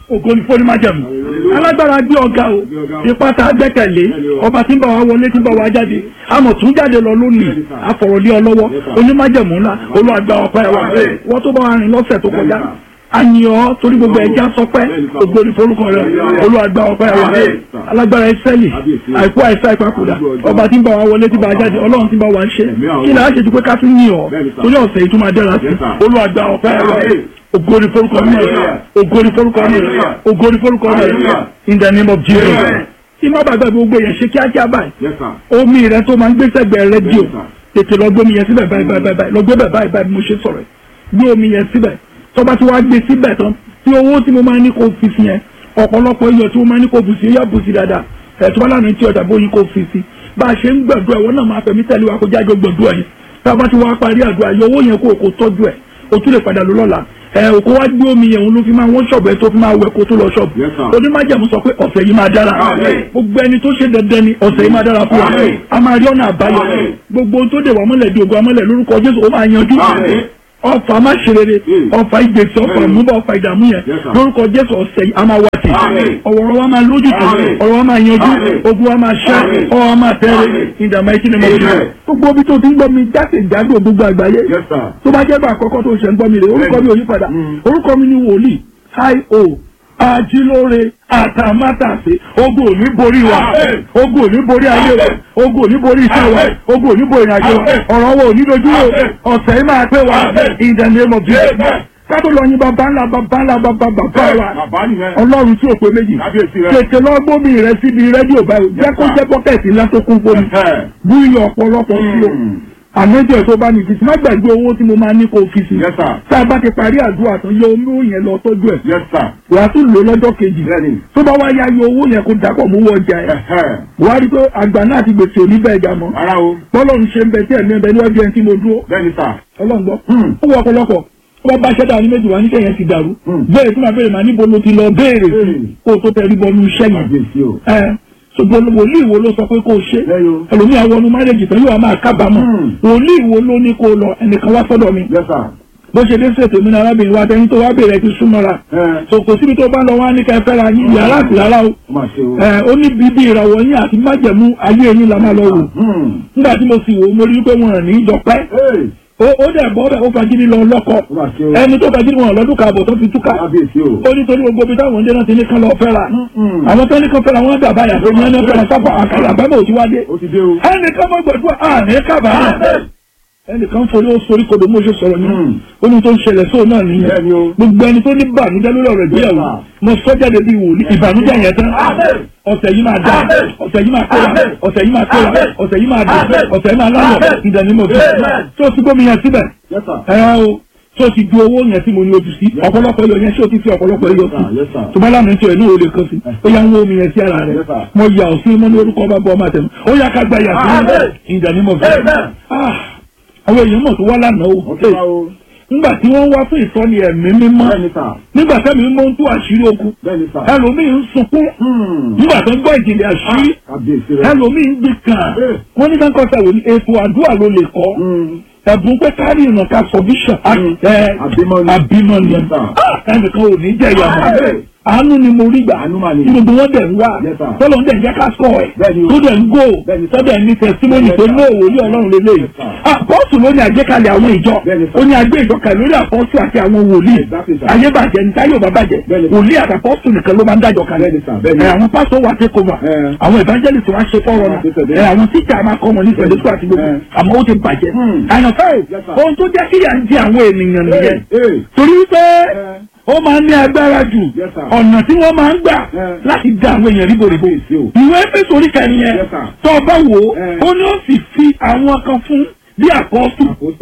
ògo ní fóní májẹ̀mú alágbára gbé ọ̀gá o ipa tá a gbẹ́kẹ̀lé ọba tí ń bá wa wọlé tí ń bá wa jáde àmọ̀ tún jáde lọ lónìí àfọ̀rọ̀lé ọlọ́wọ́ onímájẹ̀mú ńlá olúwàgbà ọ̀pá ẹ̀wà wọ́n tó bá wa rìn lọ́sẹ̀ tó kọjá àyàn torí gbogbo ẹja sọpẹ́ gbogbo ní forúkọ rẹ olúwàgbà ọ̀pá ẹ̀wà alágbára ẹsẹ̀lì àìkú àìsá ìpapòdà ọba tí ń bá wa wọlé tí ń bá wa jáde ọlọ́run tí ń bá wa ṣe kí ni a ṣe ju pé ká tún yìn ọ́ torí ọ̀sẹ̀ yìí tún máa dára sí olúwàgbà ọ̀pá ẹ̀wà ògo ni forúkọ mi ògo ni forúkọ mi ògo ni forúkọ mi in the name of Jesus tí má bàgbà gbogbo yẹn ṣe kíákíá báyìí omi rẹ tó máa ń gbé sẹ́gbẹ̀ẹ́ rédíò tètè lọ gbé omi yẹn síbẹ̀ báyìí báyìí báyìí lọ gbé bẹ̀ báyìí báyìí mo ṣe sọ̀rọ̀ gbé omi yẹn síbẹ̀ tọ́ba tí wàá gbé síbẹ̀ tán tí owó tí mo máa ní kó fi sí yẹn ọ̀pọ̀lọpọ̀ iyọ̀ tí mo máa ní kó bù sí yá bù sí dáadáa ẹ̀tọ́ aláàánú tí ọjà bóyin kó fi sí bá a ṣe ń gbàdúrà ìwọ náà máa fẹ̀mí tẹ̀lé wa kó jáde gbàdúrà yẹn tá a bá ti wá parí àdúrà yọ owó yẹn kó o kó tọ́jú ẹ̀ o tún lè padà lọ lọ́la ẹ òkú wá gbé omi yẹn òun ló fi máa wọ́n ṣọ̀bù ẹ tó fi máa wẹ̀ kó tó lọ ṣọ̀bù onímájẹ̀mú sọ pé ọ̀sẹ̀ yìí máa dára gbogbo ẹni tó ṣe dandan ni ọ̀sẹ̀ yìí máa dára fún wa a máa rí ọ̀nà àbáyọ gbogbo ohun tó dé wà mọ́lẹ̀ di ògùn amọ́lẹ̀ lórúkọ Jésù ó máa yanjú ọfà má ṣe rere ọfà ìgbésí ọfà ìmúbọ ọfà ìdààmú yẹn lórúkọ Jésù ọ̀sẹ̀ yìí a máa wá sí ọ̀wọ̀rọ̀ wa máa lójú tó ọ̀rọ̀ wa máa yanjú ogun wa máa ṣẹ́ ọ̀rọ̀ wa máa tẹ́rẹ̀ ìdààmú ẹtí ni mo fi gbogbo omi tó ti ń gbọ́ mi jáde jáde gbogbo àgbáyé tó bá jẹ́ bá àkọ́kọ́ tó ṣe ń gbọ́ mi rè orúkọ mi ò yí padà orúkọ mi ni wòlíì hi-o ajílóore àtàmátàsé ogun ò ní borí wa ogun ò ní borí ayé wa ogun ò ní borí iṣẹ́ wa ogun ò ní borí ìrìnàjò wa ọ̀rọ̀ wa ò ní dojú wo ọ̀sẹ̀ yìí máa pé wa in the name of Jesus kátó lọ yin bàbá ńlá bàbá ńlá bàbá bàbá wa ọlọ́run tí ò pé méjì tètè lọ gbómi rẹ síbi rédíò báyìí jẹ́ kó jẹ́ bọ́kẹ́tì ńlá tó kún fómi bú iyọ̀ ọ̀pọ̀lọpọ̀ sí o àmọ́jọ́ tó bá ní kìsì má gbàgbé owó tí mo máa ní kó kìsì. tá a bá ti parí àdúrà tán yọ omi yẹn lọ tọ́jú ẹ̀. wà á tún lò lọ́jọ́ kejì. tó bá wá yá yọ owó yẹn kó dàpọ̀ mú wọ ọjà ẹ̀. wà á rí pé àgbà náà ti gbèsè òní bẹ́ẹ̀ jà mọ́. bọ́lọ̀ ń ṣe ń bẹ tí ẹ̀mí ẹ̀bẹ̀ níwájú ẹni tí mo dúró. ọlọ́run gbọ́. ó wọ ọ̀pọ̀lọpọ̀ wọ́n bá ṣẹ́dá ní méjì wá níṣẹ́ yẹn ti dàrú. bẹ́ẹ̀ tí màá bẹ̀rẹ̀ màá níbo ló ti lọ béèrè kó o tó tẹ̀rí bọ́nú iṣẹ́ yẹn ṣùgbọ́n wòlíì wo ló sọ pé kó o ṣe ẹlòmíà wọnú márẹ́jì tán yóò máa kábàámọ̀ wòlíì wo ló ní kó o lọ ẹnìkan wá sọ́dọ̀ mi bó ṣe dé ṣètò mi ní arábìnrin wa tẹni tó wá bèrè ti súnmọ́ra so kò síbi tó bá lọ wá ní kẹfẹ́ ra yín yàrá àti rárá o ó ní bíbí ìràwọ̀ yín àti májẹ̀mú ayé yín la máa lọ wò nígbà tí mo sì wò mo rí pé wọn rìn ní ìjọpẹ́ ó dẹ̀ bọ́ bẹ́ẹ̀ ó fagídí lọ lọ́kọ̀ ẹni tó fagídí wọn lọ́dún kààbọ̀ tó fi túká ó ní torí gbogbo ibi táwọn ọ̀dẹ́ náà ti ní kán lọ fẹ́ra àwọn tó ní kán fẹ́ra wọn gbà báyà tó ní ẹni fẹ́ra sábà àkàrà àbámọ̀ òtí wáyé ẹnì kan mọ́ gbẹ̀dúrà àní kábàámọ̀ ẹnìkan forí ó sorí kodò mo ṣe sọ̀rọ̀ ní ohun tó ń ṣẹlẹ̀ sóò náà nìyẹn gbogbo ẹni tó ní bànújẹ́ lórí ọ̀rọ̀ ìgbéyàwó mo sọ jáde bí wòlíì ìbànújẹ́ yẹn tán ọ̀sẹ̀ yìí máa dá ọ̀sẹ̀ yìí máa kóra ọ̀sẹ̀ yìí máa kóra ọ̀sẹ̀ yìí máa dùn ọ̀sẹ̀ yìí máa láyọ̀ ìdánimọ̀ fún tó o ti gbómi yẹn síbẹ̀ ẹ o tó o ti du owó yẹn tí mo ní ojú sí ọ̀pọ̀lọpọ̀ iyọ̀ yẹn tí o ti fi ọ̀pọ̀lọpọ̀ iyọ̀ sí tó bá lánàá tí o ẹ̀ náà o lè kàn sí ó yà ń wó omi yẹn sí ara rẹ̀ mo yà ọ́ sí mọ́ ní orúkọ ọba bọ́ ọmọ àtẹnu ó yà ká gba yà sí ìdánimọ̀ fún àwọn èèyàn mọ̀ tó wá lánàá o nígbà tí wọ́n wá fún ìsọ́ni ẹ̀mí mímọ́ nígbà tẹ́mi mímọ́ ń tú àṣírí okun ẹlòmíì ń sunkún nígbà tó ń gbọ́ ìjìnlẹ̀ àṣírí ẹlòmíì ń gbé kàn wọ́n ní káńkọ́ sẹ́wọ̀n ní ètò àdúrà ló lè kọ́ ẹ̀bùn pé kárí ìrìnà ká sọ̀bíṣà àbímọ ni ẹnìkan ò ní jẹ́ ìyàmọ̀ àánú ni mo rí gbà tí gbogbo wọn dẹ̀ ń wá tọ́lọ̀ ń dẹ̀ ń jẹ́ ká sọ̀ ẹ̀ tó dẹ̀ ń gò tó dẹ̀ ń ní tẹ̀símọ́nì tó ní òwò ní ọlọ́run lélẹ̀ yìí. àpọ́sù ló ní àgbékalẹ̀ àwọn ìjọ ó ní àgbé ìjọ kalẹ̀ lórí àpọ́sù àti àwọn wòlíì ayé bàjẹ́ ní táyé òbá bàjẹ́ wòlíì àti àpọ́sù nìkan ló máa ń dájọ́ kalẹ̀ àwọn pásọ̀ wà take over àwọn evangelist wa ṣe fọ́rọ̀ náà àwọn tíjà máa kọ́ wọn ní pẹ̀lú àti gbogbo àmọ́ ó ti bàjẹ́ àyànfẹ́ ohun tó jẹ́ kíyà ń di àwọn ènìyàn nìyẹn torí pé ó máa ń ní agbára jù ọ̀nà tí wọ́n máa ń gbà láti dá àwọn èèyàn ríboríbo. ìwé Éfésù orí kẹrin yẹn tó o bá wò ó ó ní ó sì fi àwọn kan fún bí àpọ́sù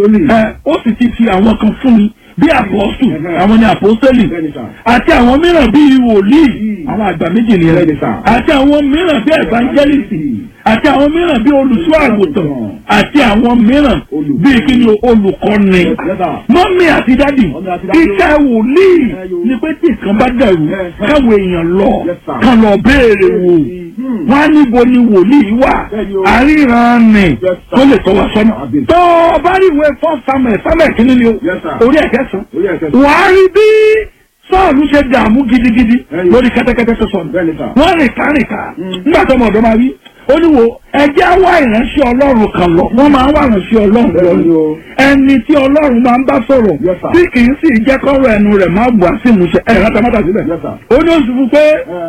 ó sì ti fi àwọn kan fún mi bí àpọ́sù àwọn ni àpọ́sẹ́lì àti àwọn mìíràn bíi wòlíì àwọn àgbà méjì nìyẹn àti àwọn mìíràn bíi ẹ̀fánjẹ́lìsì àti àwọn mìíràn bíi olùṣọ́ àgùntàn àti àwọn mìíràn bíi kí ni olùkọ́ni mọ́mí àti dádì iṣẹ́ wòlíì ni pé tí nǹkan bá dẹ̀rù káwọn èèyàn lọ kàn lọ béèrè wò wọ́n á níbo ni wòlíì wà àríran nì tó lè tọ́ wa sọ́nà tó o bá rí ìwé fọ́ samuel samuel kí ni ni o orí ẹ̀kẹ́ sàn wàá rí bí Sọ́ọ̀lù ṣe dààmú gidigidi Ẹ̀yìn. lórí kẹ́tẹ́kẹ́tẹ́ tó sọnù. Bẹ́ẹ̀ni sà. Wọ́n rìn kárìnká. Mm. Nígbà tó ọmọ ọ̀dọ́ máa wí. Ó ní wo ẹjẹ́ wá ìránṣẹ́ Ọlọ́run kan lọ. Wọ́n máa ń wá ìránṣẹ́ Ọlọ́run lọ. Bẹ́ẹ̀ni o. Ẹni tí Ọlọ́run máa ń bá sọ̀rọ̀. Yes, sir. Tí kì í sì jẹ́ kọ́rọ̀ ẹnu rẹ̀ máa bù á sí ìmúṣẹ. Ẹ̀ rántá mọ́tà síbẹ̀. Yes, sir. Ó ní oṣù fún pé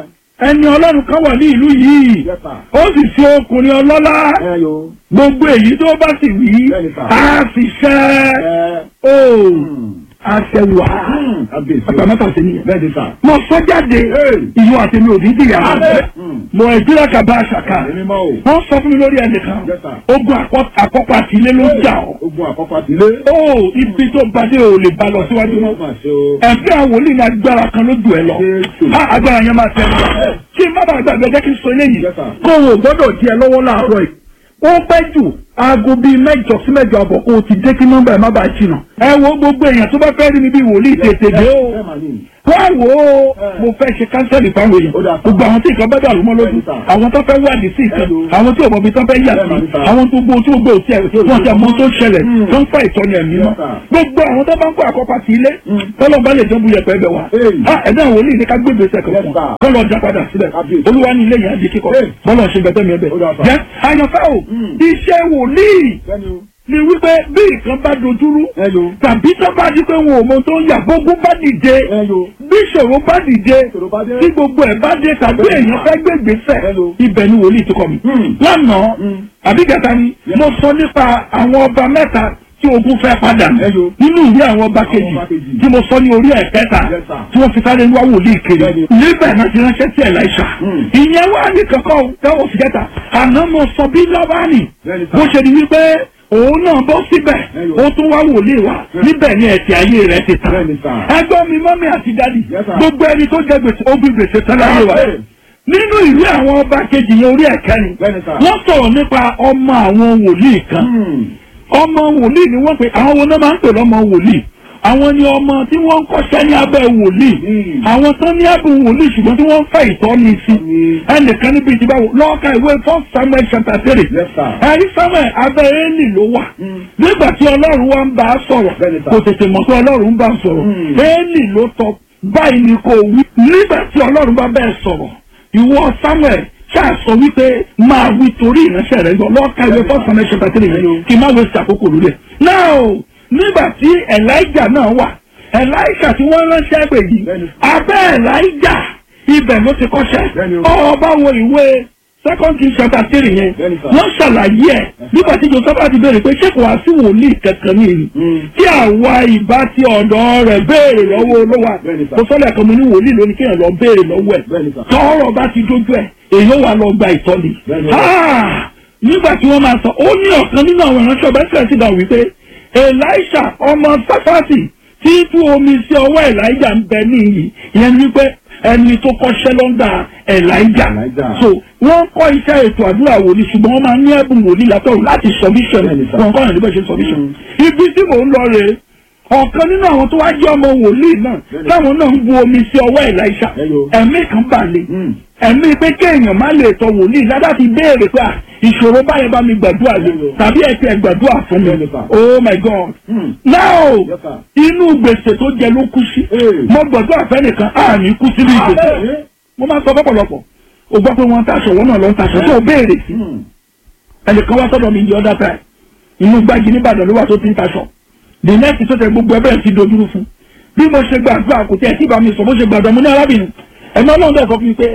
Ẹ ẹni Ọlọ́run kan wà ní ìlú yìí. Yes, sir. Ó sì ṣe ọkùnrin ọlọ́lá. ẹ yo. Gbogbo èyí tó bá sì wí. Bẹ́ẹ̀ni, sir. Á sì ṣẹ́. Ẹ. Ó Hmm. àṣẹwà. Kábíyèsí o. Àgbàmọ́tà sí nìyẹn Bẹ́ẹ̀ni sà. mo sọ jáde Hey. ìyún àti mi ò ní dìyà Hmm. mo ìdílé kaba àṣàkà Èmi mọ́ o. wọ́n sọ fún mi lórí ẹnìkan Yes, sir. ogun àkọ́- àkọ́kọ́ àti ilé ló ń jà ọ́ Ogun àkọ́kọ́ àti ilé. ó ibi tó bàdé ò lè bá lọ síwájú Ó mọ́ mà ṣe o. ẹ̀fẹ́ àwòlí ní agbára kan lójú ẹ lọ Jésù. á agbára yẹn máa tẹ̀ ẹ́ kí n má bàa gbàgbé jẹ́ kí n sọ eléyìí Yes, sir. kó o gbọ́dọ̀ di ẹ lọ́wọ́ láàárọ̀ yìí ó pẹ́ jù aago bíi mẹ́jọ sí mẹ́jọ àbọ̀ kó o ti dé kí nọ́mbà ẹ̀ má bàa jìnnà ẹ wo gbogbo èèyàn tó bá fẹ́ rí mi bí wòlíì tètè dé o Ẹ mà ní. wá wò ó mo fẹ́ ṣe kánsẹ́lì fáwọn èèyàn Ó dáa. gbogbo àwọn tí nǹkan bá dàrú mọ́ lójú Bẹ́ẹ̀ni sà. àwọn tó fẹ́ wádìí sí ìkan Hello. àwọn tí òbọ̀bí tó fẹ́ yà Bẹ́ẹ̀ni sí sà. àwọn tó gbó tí ó gbó tí ẹ̀ wọ́n ti àmọ́ tó ṣẹlẹ̀ Hmm. tó ń fa ìtọ́ni ẹ̀mí mọ́ Yes, sir. gbogbo àwọn tó bá ń kó àkọ́pá sí ilé Hmm. tọ́lọ́ bá lè jẹ́ bu yẹpẹ́ bẹ̀ wá Hey. Ah, ẹ̀dá àwọn olè ní ká gbé gbèsè Yes, kankan sir. kọ́lọ̀ ọjà padà sílẹ̀ Kábíyèsí. olúwa ní ilé yẹn á di kíkọ́ Hey. bọ́lọ̀ ṣe gbẹ̀tẹ́ mi ẹbẹ̀ Ó dáa, sir. jẹ́ àyànfẹ́ o Hmm. iṣẹ́ wòlíì Bẹ́ẹ̀ni o. ni wípé bí nǹkan bá dojúrú Ẹ yo. tàbí tó bá di pé wọn ò mọ tó ń yà gbogbo bá dìde Ẹ yo. bí ìṣòro bá dìde Ìṣòro bá dé. tí gbogbo ẹ̀ bá dé tàbí èèyàn fẹ́ gbé gbèsè Hello. ibẹ̀ ni wòlíì ti kọ́ mi. Hmm. lánàá Hmm. àbí gàtà ni Yes. mo sọ nípa àwọn ọba mẹ́ta tí ogun fẹ́ padà Hello. nínú ìwé àwọn ọba kejì ọba kejì. tí mo sọ ní orí ẹ̀ kẹta Yes, sir. tí wọ́n fi sáré wá wòlíì kiri Bẹ́ẹ̀ni. níbẹ̀ náà ti ránṣẹ́ sí Ẹ̀láíṣà Hmm. ìyẹn wà ní kankan tẹ́wọ̀ fi kẹta àná mo sọ bí Lábánì Bẹ́ẹ̀ni, sir. bó ṣe di wípé òun náà bọ́ síbẹ̀ Hello. ó tún wá wòlíì wá níbẹ̀ ni ẹ̀tì ayé rẹ̀ ti tàn Bẹ́ẹ̀ni, sir. ẹgbọ́n mi mọ́mí àti dádì Yes, sir. gbogbo ẹni tó jẹ gbèsè ó bí gbèsè tán láyé wa Yes. nínú ìwé àwọn ọba kejì yẹn orí ẹ̀kẹrin Bẹ́ẹ̀ni, sir. wọ́n sọ̀rọ̀ nípa ọmọ àwọn wòlíì kan Hmm. ọmọ wòlíì ni wọ́n pè àwọn wo náà máa ń pè lọ́mọ wòlíì àwọn ni ọmọ tí wọ́n ń kọ́ṣẹ́ ní abẹ́ wòlíì Hmm. àwọn tán ní abẹ́ wòlíì ṣùgbọ́n tí wọ́n ń fẹ́ ìtọ́ni sí Hmm. ẹnìkan níbi ìdìbò àwọn lọ́ọ̀ka ìwé first samuel chapter three Yes, sir. ẹ̀rí samuel abẹ́ éèlì ló wà Hmm. nígbà tí ọlọ́run wa ń bá a sọ̀rọ̀ Bẹ́ẹ̀ni, sir. kò tètè mọ̀ pé ọlọ́run ń bá a sọ̀rọ̀ Hmm. éèlì ló tọ́ báyìí ni kò wí nígbà tí ọlọ́run bá bẹ́ẹ̀ sọ̀rọ̀ ìwọ samuel ṣáà sọ wípé máa wí torí ìránṣẹ́ rẹ̀ gbọ́ lọ́ọ̀ka ìwé first samuel chapter three yẹn kí n má waste àkókò lórí ẹ̀. now nígbà tí elijah náà wà elijah tí wọ́n ránṣẹ́ pè yìí Bẹ́ẹ̀ni. abẹ́ elijah ibẹ̀ ló ti kọ́ṣẹ́ Bẹ́ẹ̀ni o. ọba wo ìwé second king chapter three yẹn Bẹ́ẹ̀ni, sir. wọ́n ṣàlàyé ẹ̀ nígbà tí joseph ti béèrè pé ṣé kò wá sí wòlíì kankan ní ìlú Hmm. tí àwa ìbá ti ọ̀dọ̀ rẹ̀ béèrè lọ́wọ́ olówó Bẹ́ẹ̀ni, sir. kò sọ́lẹ̀ kan mo ní wòlíì lónìí kéèyàn lọ béèrè lọ́wọ́ ẹ̀ Bẹ́ẹ̀ni, sir. tọ́rọ̀ bá ti dójú ẹ̀ èyí ó wà lọ gba ìtọ́ni. Bẹ́ẹ̀ni. Ah! nígbà tí wọ́n máa sọ ó ní ọ̀kan nínú àwọn ìránṣẹ́ ọba ẹ̀sẹ̀ ti dà wípé elisha ọmọ sáfàtì tí tú omi sí ọwọ́ elijah ń bẹ níyì ìyẹn ni wípé ẹni tó kọ́ṣẹ́ lọ́ndà elijah Elijah. so wọ́n kọ́ iṣẹ́ ètò àdúrà wòlíì ṣùgbọ́n wọ́n máa ní ẹ̀bùn wòlíì látọ̀run láti submission Bẹ́ẹ̀ni, sir. wọn kọ́ ìrìn bẹ́ẹ̀ ṣe submission ibi tí mò ń lọ rèé ọ̀kan nínú àwọn tó wá jẹ́ ọmọ wòlíì náà Bẹ́ẹ̀ni. táwọn náà ń bu omi sí ọwọ́ elisha Hello. ẹ̀mí kan balẹ̀ Hmm. ẹ̀mí pé kéèyàn má lè tọ wòlíì ládàá ti béèrè pé à, ìṣòro báyẹn bá mi gbàdúrà lé Hello. tàbí ẹ ti ẹ gbàdúrà fún mi Hello, sir. oh my god Hmm. now Yes, sir. inú gbèsè tó jẹ ló kú sí Hey. mo gbàdúrà fẹ́nìkan àní kú sínú ìgbèsè Bẹ́ẹ̀ni. mo máa ń sọ fọ́pọ̀lọpọ̀ o gbọ́ pé wọ́n ń taṣọ wọ́n náà lọ ń taṣọ tó o béèrè sí Hmm. ẹnìkan wá sọ́dọ̀ mi di other time inú gbági nìbàdàn ló wà tó ti ń taṣọ the next tó tẹ gbogbo ẹbẹ̀rẹ̀ ti dojúrú fún bí mo ṣe gbàdúrà kò tẹ̀ tí bá mi sọ bó ṣe gbàdúrà mo ní arábìnrin ẹ̀mọ́ náà dẹ̀ sọ fún mi pé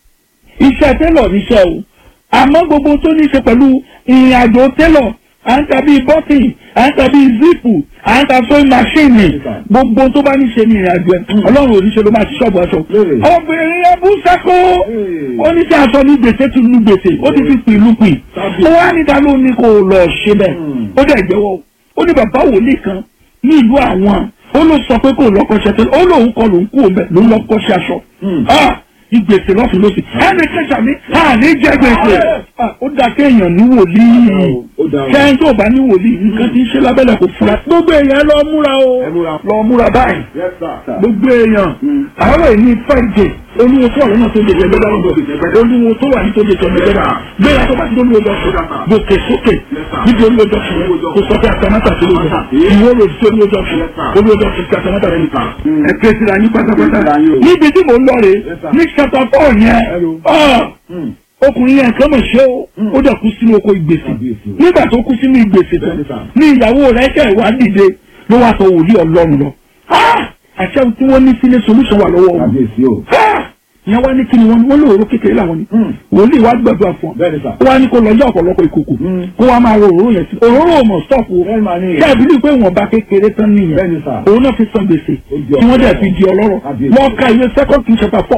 iṣẹ́ télọ̀ níṣẹ́ o àmọ́ gbogbo tó ní ṣe pẹ̀lú ìrìn àjò télọ̀ à ń ta bíi bọ́tì à ń ta bíi zipu à ń ta sewing machine gbogbo tó bá ní ṣe ní ìrìn àjò ẹ̀ ọlọ́run ò ní ṣe ló máa ti ṣọ́ọ̀bù aṣọ. Lóòrè. obìnrin yẹn bú sẹ́kó Hey. ó ní sí aṣọ ní gbèsè ti lu gbèsè ó ti fi pìlú pì Tàbí. ó wá níta ló ní kó lọ ṣe bẹ́ẹ̀ Hmm. ó dẹ̀ jẹ́wọ́ ó ní bàbá wòlíì kan ní ìlú àwọn ó ló sọ pé kò lọ́kọ́ṣẹ́ tẹ́lẹ̀ ó lóun kọ lòun kú òun bẹ̀ ló ń lọ́kọ́ṣẹ́ aṣọ Hmm. Ah, ìgbèsè lọ́sùn lọ́sùn ẹnì kẹsàn mi àní jẹ́ gbèsè Ah, ó dá kéèyàn ní wòlíì Ó dáa o. kẹ́hìn tó bá ní wòlíì nǹkan tí ń ṣe lábẹ́lẹ̀ kò fura gbogbo èèyàn lọ múra o Ẹ múra. lọ múra báyìí Yes, sir. gbogbo èèyàn Hmm. àárọ̀ yìí ní friday olúwo tó wà lọ́nà tó jẹjẹ gbẹ́dá lọ́gbọ̀ olúwo tó wà ní tó jẹjẹ gbẹ́dá gbéra tó bá ti olúwo jọ fún gòkè sókè níbi olúwo jọ fún kò sọ pé àtàmátà tó lóko ìwọ rò sí olúwo jọ fún olúwo jọ fún àtàmátà rẹ nìkan ẹ ké sí ra ní pátápátá níbi tí mò ń lọ rè ní chapter four yẹn ọkùnrin yẹn kàn mọ̀ ṣé o ó dẹ̀ kú sínú oko ìgbèsè nígbà tó kú sínú ìgbèsè tán ní ìyàwó rẹ̀ ṣe ìwà dìde ló wá sọ wòlíì ọlọ́run lọ àṣẹ tí wọ́n ní sílé solution wà lọ́wọ́ wọn ìyẹn wá ní kí ni wọ́n wọ́n lóòrò kékeré làwọn ni wòlíì wá gbàdúrà fún ọ ó wá ní kó lọ yá ọ̀pọ̀lọpọ̀ ìkòkò kó wá máa ro òróró yẹn sí òróró mọ̀ stop o káàbí ní pé ìwọ̀nba kékeré tán nìyẹn òun náà fi san gbèsè tí wọ́n dẹ̀ fi di ọlọ́rọ̀ wọ́n ka ìwé second king chapter four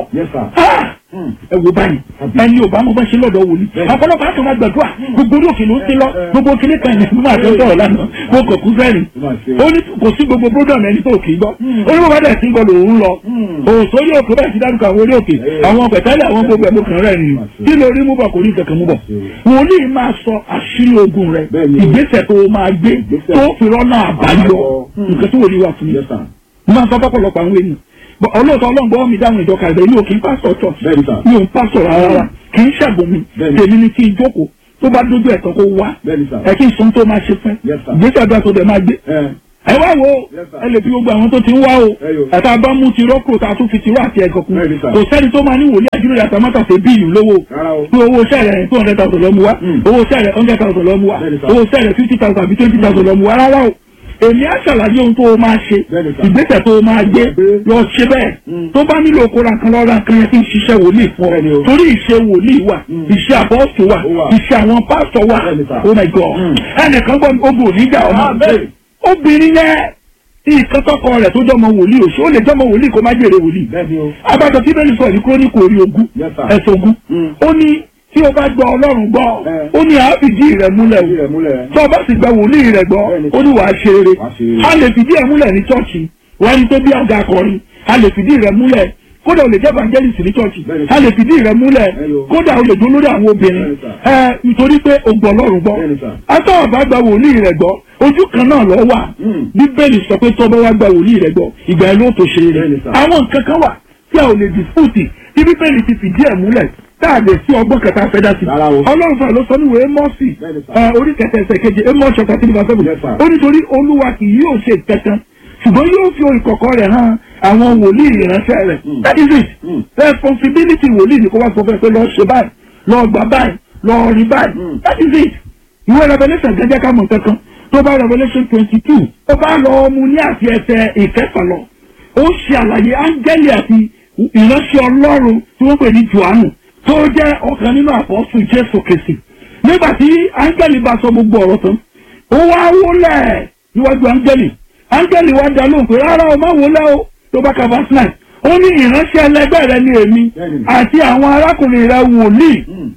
ẹ wo báyìí ẹni ò bá mọ bá ṣe lọ́dọ̀ wòlíì ọ̀pọ̀lọpọ̀ àti ọmọ gbàdúrà gbogbo orí òkè ló ń ti lọ gbogbo kíní kan yẹn nígbà tó ń sọ̀rọ̀ lánàá mo kàn kú fẹ́ẹ̀rì ó ní kò sí gbogbo program ẹni tó kì í gbọ́ ó ní bàbá dẹ̀ sí gbọ́ lòun lọ òsórí òkè bẹ́ẹ̀ ti dárúkọ àwọn orí òkè àwọn pẹ̀tẹ́lẹ̀ àwọn gbogbo ẹ̀mú kan rẹ̀ nìyí kí ló rí mú bọ̀ kò ní kankan mú bọ̀ wòlíì máa sọ àṣírí ogun rẹ̀ ìgbésẹ̀ tó máa gbé tó fi rọ́nà àbáyọ nǹkan tó wòlíì wà fún mi máa sọ fọ́pọ̀lọpọ̀ àwọn ènìyàn ọlọ́ọ̀tọ́ ọlọ́ngbọ́n mi dáhùn ìjọka ìbẹ̀ mi ò kí ń pásọ̀ church mi ò ń pásọ̀ rárá kì í ṣàgbọ́n mi tèmi ni kí n jókòó tó bá dójú ẹ̀tọ́ kó wá ẹ kí n sọ tó máa ṣe fún ìgbésẹ̀ àdúrà tó dẹ̀ máa gbé ẹ wá wo ẹ lè fi gbogbo àwọn tó ti ń wá o ẹ̀ta bá mú ti rọ́pò tá a tún fi tirọ́ àti ẹ̀gọ́ kun kò sẹ́ni tó máa ní wòlíì àjúrò yàtọ̀ mọ́tà ṣe bíìlì lówó pé owó sẹ́rẹ̀ two hundred thousand lọ́mú wá owó sẹ́rẹ̀ hundred thousand lọ́mú wá owó sẹ́rẹ̀ fifty thousand àbí twenty thousand lọ́mú wá rárá o èmi á ṣàlàyé ohun tó o máa ṣe ìgbésẹ̀ tó o máa gbé lọ ṣe bẹ́ẹ̀ tó bá nílò kóra kan lọ́ra kan yẹn kí n ṣiṣẹ́ wòlíì fún ọ torí ìṣe wòlíì wà ìṣe àbọ̀sù wà ìṣe àwọn pásítọ̀ wà oh my god ẹnìkan gbọ́ ogun oníjà ọmọ obìnrin yẹn nǹkan tọkọ rẹ̀ tó jọmọ wòlíì òṣù ó lè jọmọ wòlíì kó má jèrè wòlíì abájọ tí bẹ́ẹ̀ ni sọ ní kúrónìkù orí ogún ẹ̀sùn ogún ó ní tí o bá gbọ́ ọlọ́run gbọ́ ó ní àá fìdí rẹ̀ múlẹ̀ o tó o bá sì gba wòlíì rẹ̀ gbọ́ ó ní wàá ṣe eré a lè fìdí ẹ̀ múlẹ̀ ní chọ́ọ̀chì wọ́n ní tó bí àga akọrin a lè fìdí rẹ̀ múlẹ̀ kódà o lè jẹ́ evangelist ní chọ́ọ̀chì a lè fìdí rẹ̀ múlẹ̀ kódà o lè dún lórí àwọn obìnrin ẹ nítorí pé o gbọ́ ọlọ́run gbọ́ atọ́ ọ̀bá gba wòlíì rẹ̀ gbọ́ ojú kan náà lọ wà bíbélì sọ pé tọ́bọ̀ wá gba wòlíì rẹ̀ gbọ́ ìgbà ẹ̀ ló tó ṣe rẹ̀ àwọn nǹkan kan wà tí a ò lè dispute tí bíbélì ti fìdí ẹ̀ múlẹ̀ táàdé sí ọgbọ́n kẹta fẹ́ dá sí. ọlọ́run fún àlọ́sọ níwèé mọ́ọ̀sì orí kẹta ẹsẹ̀ keje amos chapter three verse seven. ó nítorí olúwa kì yóò ṣe kankan ṣùgbọ́n yóò fi ìkọ̀kọ̀ rẹ̀ hàn àwọn wòlíì ìránṣẹ́ rẹ̀. that is it responsibility wòlíì ni kó wá sọ fún ẹ pé lọ́ọ́ ṣe báyìí lọ́ọ́ gbà báyìí lọ́ọ́ rí báyìí that is it. ìwé revelation gẹ́gẹ́ ká mọ̀ kankan tó bá revelation twenty two ó bá lọ mu ní àti ẹsẹ̀ ìkẹfà lọ ó ṣe àlàyé áńgẹ́lì àti ìránṣẹ́ ọlọ́run tí wọ́n pè ní johannu tó jẹ́ ọ̀kan nínú àpọ́sù jésù kìsì nígbà tí áńgẹ́lì bá sọ gbogbo ọ̀rọ̀ tán ó wá wólẹ̀ níwájú áńgẹ́lì áńgẹ́lì wá dá lóhùn pé rárá o má wólẹ̀ o tó bá ka verse nine ó ní ìránṣẹ́ ẹlẹgbẹ́ rẹ ní èmi àti àwọn arákùnrin rẹ wòlíì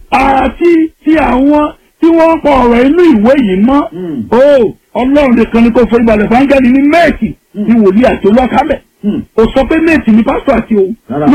àti ti àwọn tí wọ́n ń kọ ọ̀rọ̀ inú ìwé yìí mọ́ o ọlọ́run nìkan ni kò forí balẹ̀ fún áńgẹ́lì ní méèkì ní wòlíì àti olókàmẹ́ o sọ pé méètì ni pásítọ̀ àti òun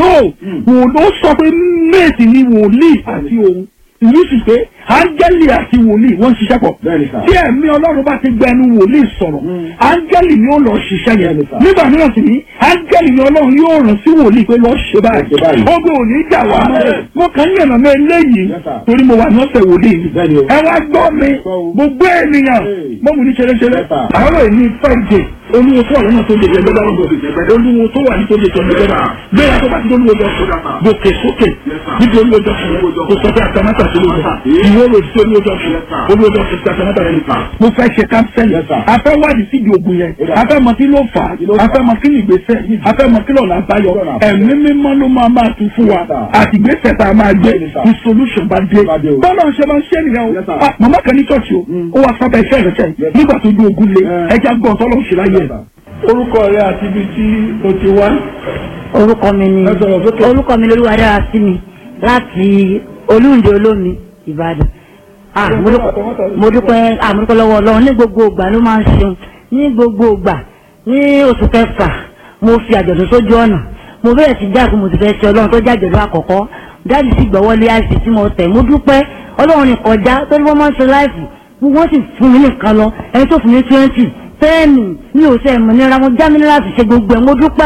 no o sọ pé méètì ni wòlíì àti òun ìlú sì pé áńgẹ́lì àti wòlíì wọ́n ń ṣiṣẹ́ pọ̀ tí ẹ̀mí ọlọ́run bá ti gbẹnu wòlíì sọ̀rọ̀ áńgẹ́lì ni ó lọ ṣiṣẹ́ yẹn nígbà mìíràn sì ní áńgẹ́lì ni ọlọ́run yóò rán sí wòlíì pé lọ́ọ́ ṣe báyìí ogun ò ní jà wá mo kàn ń yànnà mọ́ eléyìí torí mo wà ní ọ̀sẹ̀ wòlíì mi ẹ wá gbọ́ mi gbogbo ènìyàn mo mú ní ṣeréṣeré àárọ̀ ìní fẹ́ẹ̀dẹ̀ olúwo tó wà lọ́nà tó lè jẹgbẹ́ lọ́wọ́ olúwo tó wà ní tó lè jẹ jẹgbẹ́ náà gbéra tó bá ti olúwo jọ fún gòkè sókè níbi olúwo jọ fún kò sọ pé àtàmátà tó lè jẹ ìwé olè tí olúwo jọ fún olúwo jọ fún àtàmátà rẹ nìkan. mo fẹ́ ṣe kánsẹ́lì afẹ́ wádìí síbi ògùn yẹn afẹ́ mọ kí ló fà á afẹ́ mọ kí ni ìgbésẹ̀ afẹ́ mọ kí lọ́nà àbáyọ ẹ̀mí mímọ́ ló máa máa tún fún wa àti ìgbésẹ̀ tá a máa gbé ní solution bá dé bọ́lá ń ṣe máa ń ṣe nìyẹn o màmá kan ní church o ó wá sábà iṣẹ́ ìrẹsẹ̀ nígbà tó dún ogun lé ẹja gbọ́n tọ́lọ́ ṣe láyé ẹ̀ orúkọ rẹ àti ibi tí o ti wá. orúkọ mi ni orúkọ mi lolúwa dára sí mi láti olúǹde olómi ìbàdàn ah mo dúpẹ́ mo dúpẹ́ ah mo dúpẹ́ lọ́wọ́ ọlọ́run ní gbogbo ìgbà ló máa ń ṣeun ní gbogbo ìgbà ní oṣù kẹfà mo fi àjọ̀dún sójú ọ̀nà mo bẹ̀rẹ̀ sí jáàkú mo ti fẹ́ ṣe ọlọ́run tó jẹ́ àjọ̀dún àkọ́kọ́ dáàbì sì gbọ́wọ́lé àìsí tí mo tẹ̀ mo dúpẹ́ ọlọ́run ní kọjá tó ní wọ́n máa ń ṣe láìfù wọ́n sì fún mi nìkan lọ ẹni tó fún mi twenty fẹ́ẹ̀mì mi ò sẹ́ mọ̀ nira mo já mi ní láti ṣe gbogbo ẹ̀ mo dúpẹ́ o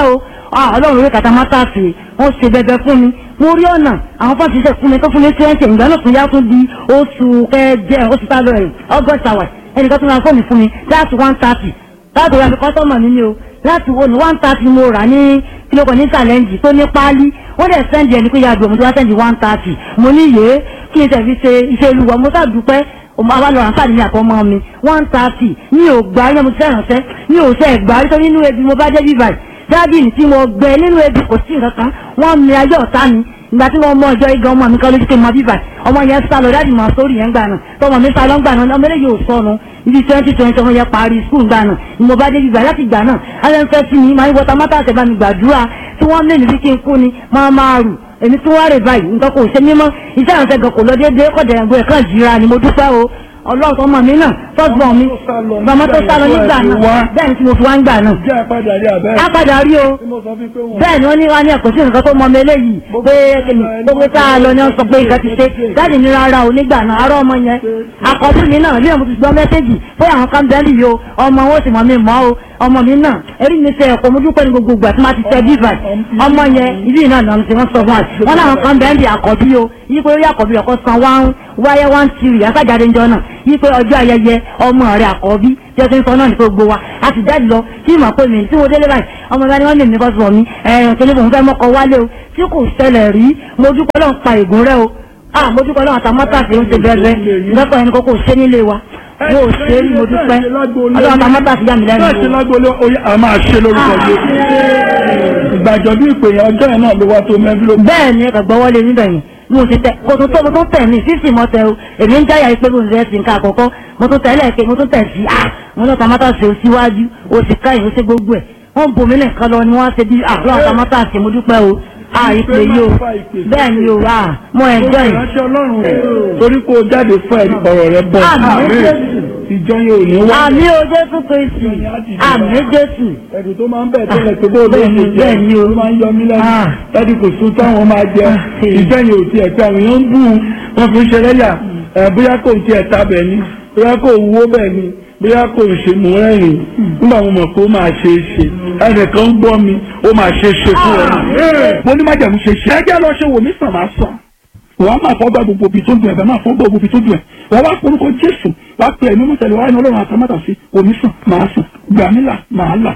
ah ọlọ́run orí kàtà mátàsì wọ́n ṣe bẹbẹ fún mi mo rí ọ̀nà àwọn fọ́ọ̀tì ṣe fún mi tó fún mi twenty ìgbà náà tún yá tún di oṣù kẹjẹ oṣù tábìlì rẹ̀ august hour ẹnìkan tún ra fóònù fún mi láti one thirty láti wá fi kọ́sọ́mọ̀ mi ni o láti wo ní one thirty mo rà ní kílókò ní challenge tó ní páálí wọ́n dẹ̀ sẹ́ndì ẹni pé ya àgbẹ̀ mo ti wá sẹ́ndì one thirty mo ní yé kí n tẹ̀ fi ṣe iṣẹ́ olúwa mo sàdúpẹ́ ọmọ abalọ àǹfààní ní àkọ́mọ́ mi one thirty mi ò gbà ní mo ti fẹ́ ránṣẹ́ mi ò sẹ́ gbà nítorí nínú ebi mo bá dé bí báyìí dábìlì tí mo gbẹ nínú ebi kò sí nǹkan kan wọ́n mi ayé ọ̀tá mi ìgbà tí wọ́n mọ ọjọ́ igan ọmọ mi kan lójú pé mo bí báyìí ọmọ yẹn sá lọ dáàdì mọ sórí yẹn gbà náà tọmọ mi sá lọ gbà náà ọmọ eléyìí ò sọnù ibi twenty twenty ọmọ yẹn parí skul gbà náà ni mo bá dé bíbá láti gbà náà alẹ́ ń fẹ́ sí mi máa ń wọta mọ́tà àtẹ̀bá mi gbàdúrà tí wọ́n mẹ́rin bí kí n kú ni máa máa rù èmi tí wọ́n rè báyìí nǹkan kò ṣe mímọ́ iṣẹ́ àwọn ẹ̀sẹ̀ gan kò lọ déédéé kọ̀dẹ̀ ẹ̀gbọ́n ẹ̀ kàn jíra ni mo dúpẹ́ o ọlọ́run tó mọ̀ mí náà fọ́gbọ̀n mi bàmọ́ tó sá lọ nígbà náà bẹ́ẹ̀ ni tí mo fi wá ń gbà náà. jẹ́ àpàdà rí àbẹ́. á padà rí o tí mo sọ fún pé wọ́n. bẹ́ẹ̀ ni wọ́n ní wá ní ẹ̀kọ́ sí nǹkan tó mọ mi eléyìí pé kìnnì gbogbo tá a lọ ni wọ́n sọ pé nǹkan ti ṣe jáde ní rárá o nígbà náà arọ́ ọmọ yẹn àkọ́bí mi náà lẹ́yìn mo ti gbọ́ mẹ́sẹ́jì pé àwọn kan bẹ́ẹ̀ lì o ọmọ wọn sì mọ̀ mi mọ́ o ọmọ mi náà erí mi ṣe ẹ̀kọ́ mo dúpẹ́ ní gbogbo ìgbà tí máa ti tẹ bíbà ọmọ yẹn ibi náà náà ti wọ́n sọ fún wa wọn láwọn kan bẹ́ẹ̀ lì àkọ́bí o yí pé orí àkọ́bí ọkọ̀ san wáhùn wáyé wá ń tiri àsájáde ńjọ náà yí pé ọjọ́ ayẹyẹ ọmọ rẹ̀ àkọ́bí tí ó ti ń sọ náà ní gbogbo wa a sì jáde lọ kí ìmọ̀ pé mi tí mo délé báyìí ọmọ ìbá ni wọ́n lè mi bọ́ sọ mi ẹ̀yìn kí ni mo fẹ́ mọ́kọ wálé o tí kò ṣẹlẹ̀ rí mo dúpẹ́ lọ́n pa ègún rẹ o ah mo dúpẹ́ lọ́n àtàmọ́tàsí ń ṣe bẹ́ẹ̀ lọ́pọ̀ ẹni kókò ṣe nílé wa mo ò ṣe é rí mo dúpẹ́ ọlọ́run àtàmọ́tàsí yà mí lẹ́nu bẹ́ẹ̀ ti o. lágbóolé oyè a máa ṣe lórúkọ Jésù. ìgbàjọ bí ìpè yẹn ọjọ́ yẹn náà ló wá tó mẹ́bí ló. bẹ́ẹ̀ ni ẹ̀ka gbọ́wọ́lé níbẹ̀ yẹn mo ti tẹ kò tó tó mo tó tẹ̀ mí fífì mọ́ tẹ o èmi ń jáyà pé mo ń rẹ́ sí nǹkan àkọ́kọ́ mo tó tẹ̀ lẹ́ẹ̀kẹ́ mo tó tẹ̀ sí ah mo ní àtàmọ́tàsí o síwájú o sì ká ìwé sí gbogbo ẹ̀ wọ́n bomi nìkan lọ ni wọ́n ṣe bí àlọ́ àtàmọ́tàsí mo dúpẹ́ o ah ìpè yìí o bẹ́ẹ̀ ni o ah mo ẹ̀jọ́ yìí. ìránṣẹ́ ọlọ́run torí kó o jáde fún ẹ̀rí ọ̀rọ̀ rẹ bọ̀. Àmín. ìjọ yẹn ò ní wá. àmì o jésù kristi àmì jésù ẹ̀dùn tó máa ń bẹ̀ tẹ́lẹ̀ tó bó ló bẹ́ẹ̀ ni, ṣe bẹ́ẹ̀ ni o. ó máa ń yọ mí lẹ́nu Ah. dájú kò sún táwọn máa jẹ Ah, eh. ìjọ yẹn ò tiẹ̀ pé àwọn èèyàn ń bù ú, wọn fi ń ṣe lẹ́yà ẹ̀ bóyá kò tiẹ̀ ta bẹ̀ ni bóyá kò wúwo bẹ̀ ni bóyá kò ṣe mú rẹ́rìn nígbà mo mọ̀ pé ó máa ṣe é ṣe ẹnìkan ń gbọ́ mi ó máa ṣe é ṣe fún ọ. mo ní májàmú ṣe ṣe ẹjẹ́ lọ ṣe wò mí sàn máa sàn wàá máa fọ́ gbà gbogbo ibi tó dùn ẹ̀ bẹ́ẹ̀ máa fọ́ gbà gbogbo ibi tó dùn ẹ̀ wàá wá porúkọ jésù wàá pe ẹ̀mí mọ́tẹ́lẹ̀ wàá ní ọlọ́run àtàmátà sí omi sàn máa sàn gbà mí là máa là.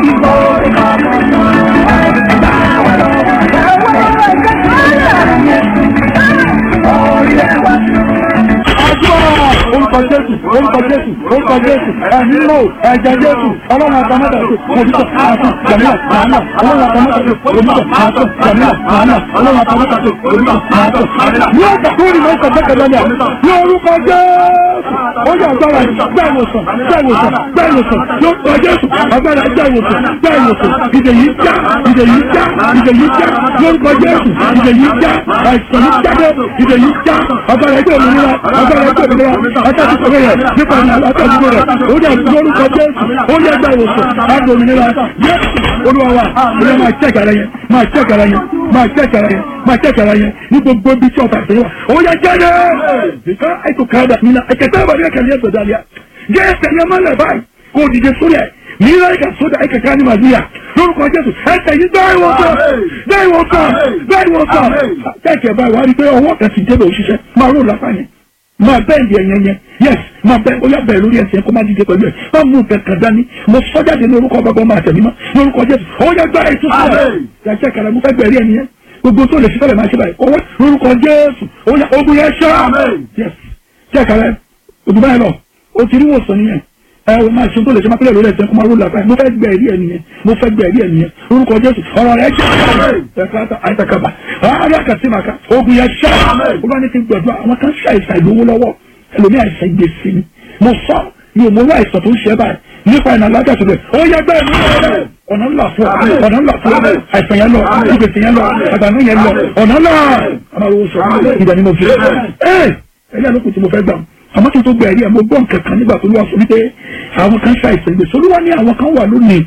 àdúrà orúkọ jésù orúkọ jésù orúkọ jésù ẹ̀mí lò ẹ̀jẹ̀ jésù ọlọ́run àtàmátà sí omi sàn máa sàn gbà mí là máa là ọlọ́run àtàmátà sí omi sàn máa sàn gbà mí là máa là ọlọ́run àtàmátà sí omi sàn máa sàn. ní ọjà tó rí lọ́sọ̀ bẹ́ẹ̀ lọ́lẹ̀ ní orúkọ jésù ó yẹ agbára gbá ìwòsàn gbá ìwòsàn gbá ìwòsàn yóò tọ́ jésù agbára gbá ìwòsàn gbá ìwòsàn ìdè yìí já ìdè yìí já ìdè yìí já lórúkọ jésù ìdè yìí já àìsàn yìí jáde ìdè yìí já agbára ẹgbẹ́ òmìnira agbára ẹgbẹ́ òmìnira atẹ́síkọ̀ rẹ̀ nípa ní atẹ́síkọ̀ rẹ̀ ó yẹ lórúkọ jésù ó yẹ gbá ìwòsàn agbára òmìnira yẹ olúwa wa olúwa máa jẹ́ ìkàrà yẹn máa jẹ́ ìkàrà yẹn máa jẹ́ ìkàrà yẹn máa jẹ́ ìkàrà yẹn ní gbogbo ibi tí ọ̀tà ìṣẹ̀lẹ̀ wà ó yẹ jáde ìka ètò kàdà nínú ẹ̀kẹ́tẹ́ ìbàdí ẹ̀kẹ́lẹ́ ẹ̀sọ̀ dàlíà jẹ́ ẹsẹ̀ yẹn mọ́lẹ̀ báyìí kó o dìde sórí ẹ̀ mìíràn ẹ̀ka sódà ẹ̀kẹ́ ká ní màdúyà lórúkọ jésù ẹsẹ̀ yìí bẹ́ẹ̀ wọ́n sọ bẹ́ẹ̀ wọ́n sọ bẹ́ẹ̀ wọ́n sọ kẹ́kẹ́ báyìí wá rí pé ọwọ́ kan ti débẹ̀ òṣìṣẹ́ máa rò lápá yẹn máa bẹ́ẹ̀ di ẹ̀yẹn yẹn yes máa bẹ́ẹ̀ ó yà bẹ́ẹ̀ lórí ẹsẹ̀ kó má dìde pẹ̀lú ẹ̀ má mú kankan dání mo sọ jáde ní orúkọ bàbá máa tẹ̀lé mọ́ lórúkọ jésù ó yẹ gbá ètò sílẹ̀ yàtọ̀ kàrà mo fẹ́ bẹ̀rẹ̀ ẹni yẹn gbogbo tó lè fi fẹ́lẹ̀ máa ṣe báyìí ọwọ́ lórúkọ jésù ó yẹ ogun yẹn ṣá yes ṣe kàrà òdùbá yẹn lọ o ti rí wòsàn nìyẹn ẹ o máa ṣe tó lè ṣe máa pẹ́lẹ̀ lórí ẹsẹ̀ kó máa ró làbáyé mo fẹ́ gbẹ̀ ẹ̀rí ẹ̀ nìyẹn mo fẹ́ gbẹ̀ ẹ̀rí ẹ̀ nìyẹn lórúkọ jésù ọ̀rọ̀ rẹ̀ jẹ́ ẹ̀ka àìsàkàbà alákàtìmàkà ogun yẹn ṣá olúwa ní ti gbẹ̀dọ̀ àwọn kan ṣàìsàn ìlówó lọ́wọ́ ẹlòmí àìsàn ìgbésí ni mo sọ mi ò mọ owó àìsàn tó ń ṣe báyìí nípa ìnà alágàtò rẹ̀ ó yẹ gbẹ́ mi lọ́wọ́ ọ̀nà ńlá fún ọ ọ̀nà ńlá fún ọ àìsàn yẹn lọ ìgbésí yẹn lọ àgbànú yẹn lọ ọ̀nà ńlá àmàlówó sọ ìgbà ni mo fi ẹ ẹ̀yà lókun tí mo fẹ́ gbà àmọ́ kí n tó gbẹ ẹ̀rí ẹ̀ mo gbọ́ nǹkan kan nígbà tó lọ́wọ́ fún mi pé àwọn kan ṣàìsàn ìgbésí olúwa ní àwọn kan wà lónìí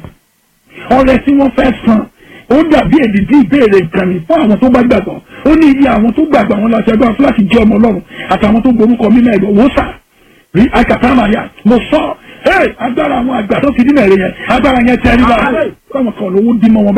ọrẹ tí wọ́n fẹ́ san ó dàbí èdìdí ìbéèrè nǹkan ní fún àwọn tó bá gbàgbọ́ ó ní iye àwọn tó gbàgbọ́ àwọn láti ẹgbẹ́ fúláṣí jẹ́ ọmọ ọlọ́run àtàwọn tó gborúkọ mímọ́ ẹ̀gbọ́n wò sà rí akàtàmàyà mo sọ ẹ agbára àwọn àgbà tó fi dínà èrè yẹn agbára yẹn tẹ ẹ nígbà fáwọn kan lówó dín mọ́ wọn báyìí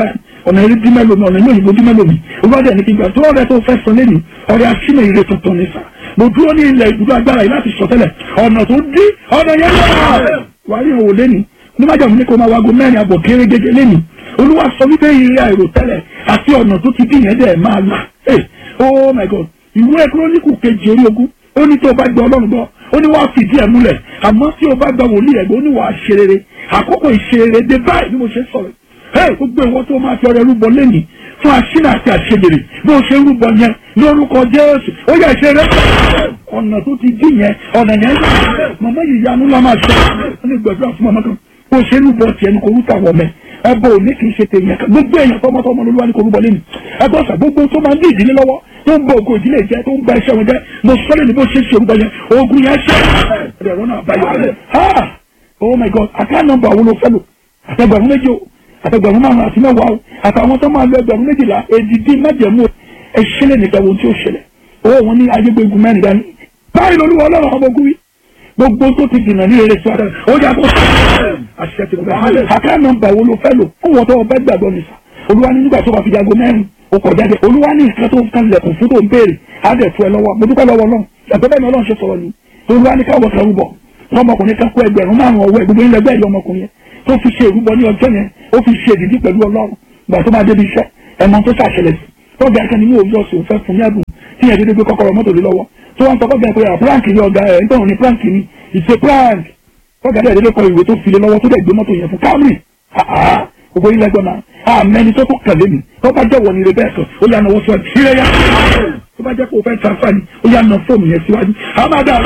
ọ̀nà eré dí mẹ́lòmí ọ̀nà ilé òyìnbó dí mẹ́lòmí olùwádìí ẹni kí n gbà tó ọ̀rẹ́ tó fẹ́ sọ lẹ́nu ọ̀rẹ́ aṣínà ire tuntun ní sà mo dúró ní ilẹ̀ ìdúró agbára yìí láti sọ tẹ́lẹ̀ ọ̀nà tó dí ọ̀nà yẹn lọ́wọ́ wà á rí òwò lẹ́nu ní májà mi ní kó máa wago mẹ́rin àbọ̀ kéré gẹ́gẹ́ lẹ́nu olúwa sọ wípé ire àìrò tẹ́lẹ̀ àti ọ̀nà tó ti dín yẹn dẹ̀ máa là oh my god ìwé kírónìkù kejì orí ogún ó ní tó o bá gba ọlọ́run gbọ́ ó ní wàá fìdí ẹ̀ múlẹ̀ àmọ́ tí o bá gba wòlíì ẹ̀gbọ́n ó ní wàá ṣe rere àkókò ìṣerere dé báyìí bí mo ṣe sọ̀rọ̀ ẹ̀ gbogbo ìwọ tó máa fi ọrẹ rúbọ lẹ́nìí fún àṣínà àti àṣegbèrè bí o ṣe rúbọ yẹn lórúkọ jésù ó yẹ ṣe rẹ ọ̀nà tó ti dín yẹn ọ̀nà yẹn màmá yìí yanu la máa ṣe ó ní gbẹ̀dúrà fún màmá kan bó ṣe rúbọ tiẹ̀ ní kò rúta wọ̀ mẹ́ ẹbọ òní kì í ṣe tèèyàn kan gbogbo èèyàn tọmọtọmọ lolúwa ní kò rúbọ lẹ́nu ẹgbẹ́ ọ̀sà gbogbo tó máa ń dí ìdílé lọ́wọ́ tó ń bọ ògo ìdílé jẹ tó ń gba iṣẹ́ wọn jẹ mo sọ́lẹ̀ ní bó ṣe ṣe orúkọ yẹn ogun yẹn ṣe ẹ̀rọ náà báyọ̀ ha oh my god àká nọ́mbà wo ló fẹ́ lò àtẹgbẹ̀rún méjì o àtẹgbẹ̀rún márùn àti mẹ́wàá o àtàwọn tó máa lo ẹgbẹ̀rún méjìlá èdìdí májẹ̀mú ẹ̀ṣẹ̀lẹ̀ nìkan wo tí ó ṣẹlẹ̀ owó wọn ní ayégbégun mẹ́rin dání báyìí lolúwa ọlọ́run ọmọ ogun wí gbogbo tó ti dìnnà ní eré sọ́dọ̀ ó yà kó àṣẹ ti gbà àká nọ́mbà wo ló fẹ́ lò kó wọ́n tó ọbẹ̀ gbàgbọ́ nìsa olúwa ní nígbà tó bá fi jago mẹ́rin ó kọ̀ jáde olúwa ní nǹkan tó ń kan lẹ̀kùn fún tó ń béèrè á dẹ̀ fún ẹ lọ́wọ́ mo dúpẹ́ lọ́wọ́ náà ẹ̀gbẹ́ bẹ́ẹ̀ ni ọlọ́run ṣe sọ̀rọ̀ ni olúwa ní káwọ́ kan rúbọ ọmọkùnrin kan kó ẹgbẹ̀rún márùn ọwọ́ ẹ̀ gbogbo ilẹ̀ bẹ́ẹ̀ yọ ọmọkùnrin yẹn tó fi ṣe ìrúbọ ní ọjọ́ yẹn ó fi ṣe ìdíjí pẹ̀lú ọlọ́run gbà tó máa débi iṣẹ́ ẹ̀mọ tó ṣàṣẹlẹ̀ sí tó bẹ̀rẹ̀ kan ní ní òwúrọ̀ sí òun fẹ́ fún ní ẹ̀bùn tí yẹn dédé gbé kọ́kọ́rọ́ mọ́tò lé lọ́wọ́ tó wọ́n tọkọ́ bẹ̀rẹ̀ pé à prank ni ọ̀gá ẹ̀ nítorí ní prank ni ìṣe prank tọ́gà dẹ̀ dédé kọ ìwé tó fi lé lọ́wọ́ tó dẹ̀ gbé mọ́tò yẹn fún Camry gbogbo ilẹ̀ gbọ́n náà àmẹ́ni tó tó kàlẹ́ mi tó bá jẹ́ wọ̀nyí rẹ̀ bẹ́ẹ̀ sọ ó yà náwó síwájú ìrẹ́ yá tó bá jẹ́ kó o fẹ́ transfer ni ó yà ná fóònù yẹn síwájú àmàdà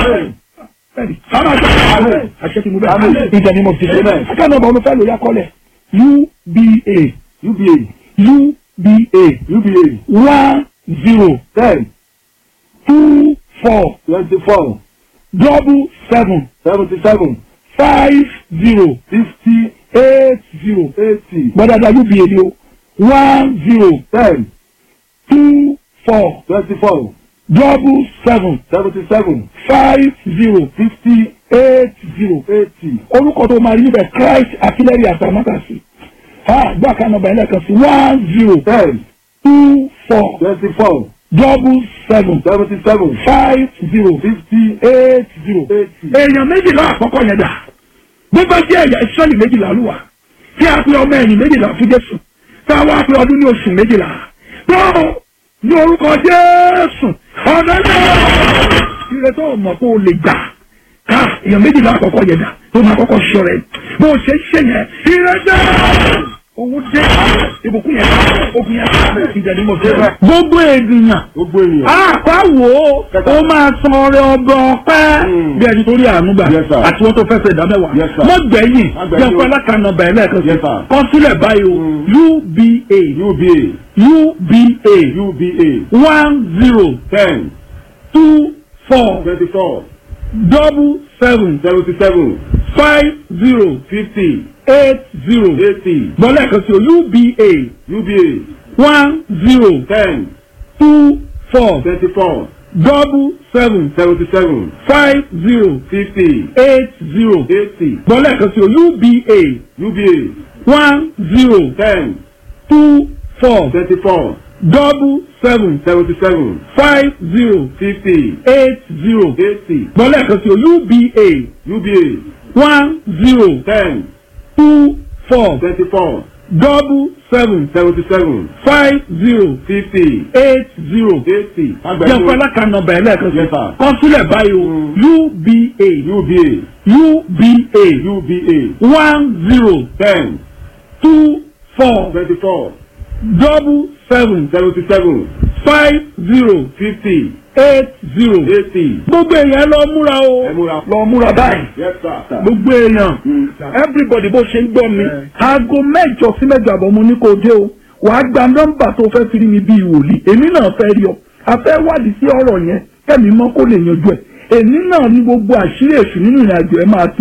àmàdà àṣẹ tí mo bẹ́ẹ̀ ìjà ni mo ti ṣe akẹ́nà ọ̀bọ̀n mo fẹ́ lò yá kọ́lẹ̀ UBA UBA UBA UBA one zero ten two four twenty four double seven seventy seven five zero fifty eight zero eighty gbọ́dọ̀dọ̀ UBA ni o one zero ten two four twenty four double seven seventy seven five zero fifty eight zero eighty orúkọ tó máa rí níbẹ̀ Christ artillery àtàmátàsí ha gbọ́ àkànnà ọ̀bà ẹlẹ́kan sí one zero ten two four twenty four double seven seventy seven five zero fifty eight zero. eighty. èèyàn méjìlá àkọ́kọ́ yẹn dà bó bá jẹ́ ẹ̀yà ìsọ́lì méjìlá ló wà tí a pe ọmọ ẹ̀yìn méjìlá fún Jésù tá a wá pe ọdún ní oṣù méjìlá tó ní orúkọ Jésù ọ̀dọ́ náà ire tó mọ̀ kó o lè gbà ká èèyàn méjìlá àkọ́kọ́ yẹn dà tó máa kọ́kọ́ sọ rẹ̀ bó o ṣe ń ṣe yẹn ire dẹ́ owó dé ìbùkún yẹn ogun yẹn ìjẹ̀dí mo fẹ́ rẹ̀. gbogbo ènìyàn gbogbo ènìyàn. àpá wo ó máa san ọrẹ ọgbọ ọpẹ́ Mm. bí ẹni tó rí àánú gbà Yes, sir. àti wọn tó fẹ́ fẹ́ ìdá mẹ́wàá Yes, sir. mọ gbẹ̀yìn Má gbẹ̀yìn jẹ́ o. fún alákànnà bẹ̀rẹ̀ lẹ́ẹ̀kan sí Yes, sir. kọ sílẹ̀ báyìí o Mm. UBA UBA UBA UBA one zero ten two four twenty four double seven seventy seven five zero fifty eight zero eighty bọ́ lẹ́ẹ̀kan sí o UBA UBA one zero ten two four twenty four double seven seventy seven five zero fifty eight zero eighty bọ́ lẹ́ẹ̀kan sí o UBA UBA one zero ten two four twenty four double seven seventy seven five zero fifty eight zero eighty bọ́ lẹ́ẹ̀kan sí o UBA UBA one zero ten two four twenty four double seven seventy seven five zero fifty eight zero eighty. jẹ́ fún alákànnà bẹ̀rẹ̀ lẹ́ẹ̀kan sí Yes, sir. kọ sílẹ̀ báyìí o Mm. UBA UBA UBA UBA one zero ten two four twenty four double seven seventy seven five zero fifty eight zero. eighty. gbogbo èèyàn lọ múra o ẹ múra. lọ múra báyìí Yes, sir. gbogbo èèyàn Mm. everybody bó ṣe ń gbọ́ mi Eh. aago mẹ́jọ sí mẹ́jọ àbọ̀ mo ní kó dé o wàá gba nọ́mbà tó fẹ́ fi rí mi bíi wòlíì èmi náà fẹ́ rí ọ a fẹ́ wádìí sí ọ̀rọ̀ yẹn kẹ́mi mọ́ kó lè yanjú ẹ̀ èmi náà ní gbogbo àṣírí èṣù nínú ìrìn àjò ẹ̀ máa tú